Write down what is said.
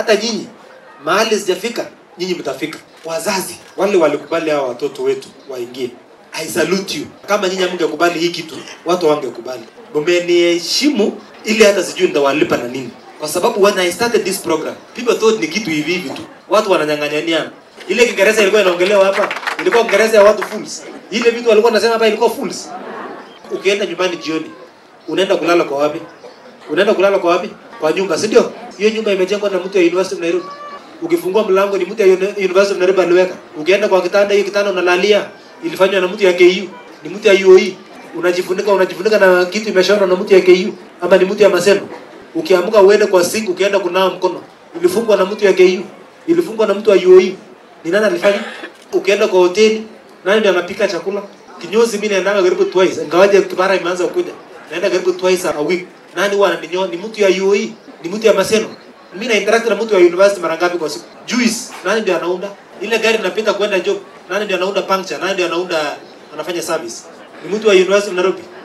hata nyinyi mahali sijafika nyinyi mtafika wazazi wale walikubali hawa watoto wetu waingie I salute you kama nyinyi hamngekubali hii kitu watu wangekubali mmeniheshimu ili hata sijui nitawalipa na nini kwa sababu when I started this program people thought ni kitu hivi hivi tu watu wananyang'anyaniana ile kiingereza ilikuwa inaongelewa hapa ilikuwa kiingereza ya watu fools ile vitu walikuwa nasema hapa ilikuwa fools ukienda nyumbani jioni unaenda kulala kwa wapi unaenda kulala kwa wapi kwa nyumba si ndio hiyo nyumba imejengwa na mtu ya University of Nairobi ukifungua mlango ni mtu ya Uni- University of Nairobi aliweka ukienda kwa kitanda hiyo kitanda unalalia ilifanywa na mtu ya KU ni mtu ya UOE unajifunika unajifunika na kitu imeshonwa na mtu ya KU ama ni mtu ya Maseno ukiamka uende kwa sink ukienda kunawa mkono ilifungwa na mtu ya KU ilifungwa na mtu wa UOE ni nani alifanya ukienda kwa hoteli nani ndiye anapika chakula kinyozi mimi naendanga karibu twice ingawaje kibara imeanza kuja naenda karibu twice a week nani huwa ananinyoa ni mtu ya UOE ni mtu ya Maseno mimi na interact na mtu wa university mara ngapi kwa siku juice nani ndio anaunda ile gari inapita kwenda job nani ndio anaunda puncture nani ndio anaunda anafanya service ni mtu wa university of Nairobi